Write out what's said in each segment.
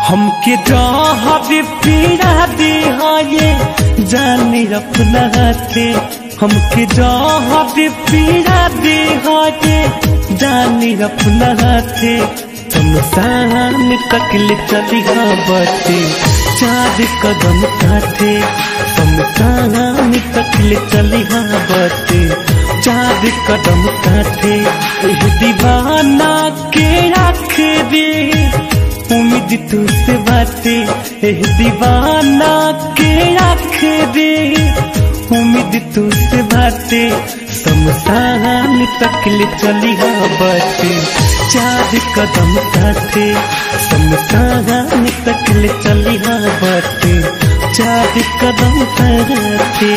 हमके जहर पीड़ा दिहाये जानी अपना हाथे हमके जहर पीड़ा दिहाये जानी अपना हाथे शमशान तकल चली बचे चार कदम साथे शमशान तकल चली बचे चार कदम साथे एह दीवाना के रख दे उम्मीद तुझसे बातें एह दीवाना के रख दे उम्मीद तुझसे बातें शमशान तकल चली बचे चार कदम साथे शमशान तकल चली बचे चार कदम साथे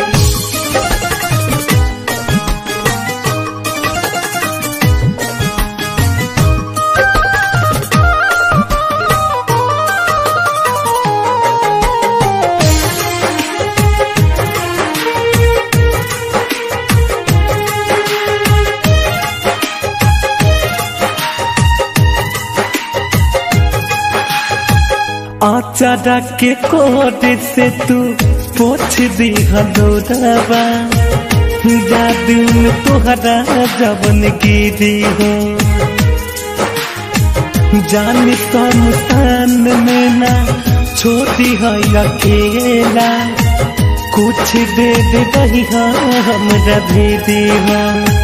आचारा के कोड से तू पोछ दी हलोरवा जादू में तोहरा जवन गिरी हो जान शमशान में ना छोटी है अकेला कुछ दे दे दही हमरा भेदी हो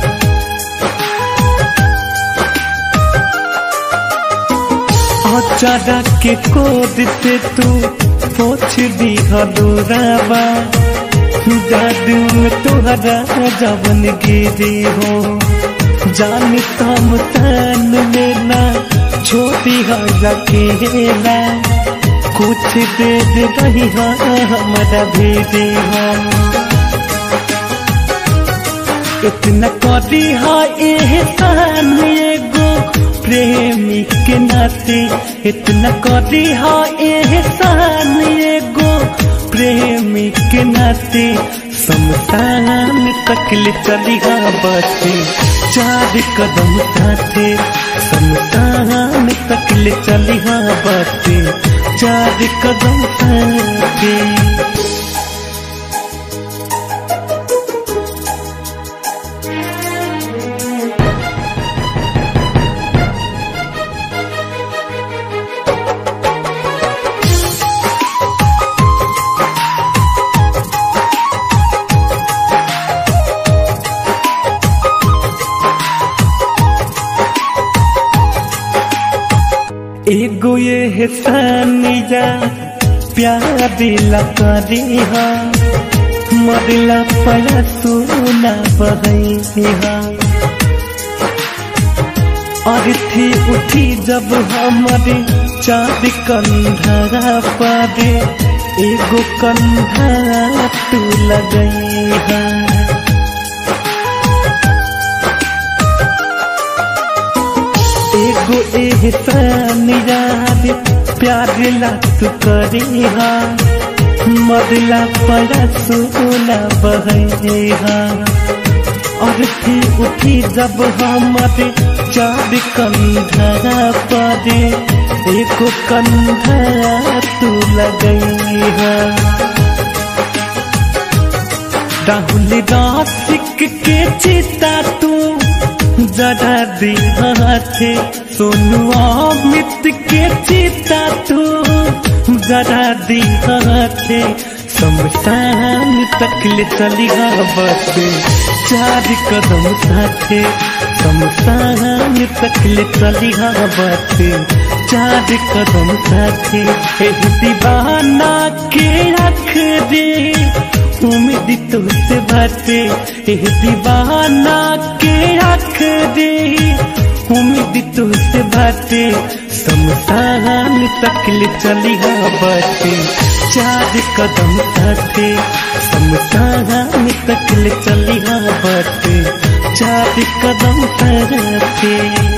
चारा के कोद से तू पोछ दी हलोरावा जादू में तोहरा जवन गिरी हो जान समतान में ना छोटी है अकेला कुछ दे दे रही हमारा भेदे हो इतना करी है एहसान एगो प्रेमी के नाते इतना करी हा एहसान एगो प्रेमी के नाते शमशान तकल चली हा बसे चार कदम साथे शमशान तकल चली हा बसे चार कदम साथे एगो ये हसानिया प्यार दिला करी हा मरला पड़ा सुना बहई हा और थी उठी जब हमारे चाँद कंधरा पारे एगो कंधरा तू लगई हा एगो एहसान याद प्यार लात करे हा मरला पड़ा सोना बहे हा और फिर उठी जब हमारे चार कंधरा पड़े एगो कंधरा तू लगई हा राहुल रासिक के चिता तू जरा दी हाथे सोनू अमित के चिता तू जरा दी हाथे शमशान तकल चली बसे चार कदम साथे शमशान तकल चली बसे चार कदम साथे एह दीवाना के रख दे उम्मीद तुझसे बाते एह दीवाना के रख दे उम्मीद तुझसे बाते शमशान तकल चली बाते चार कदम साथे शमशान तकल चली बाते चार कदम साथे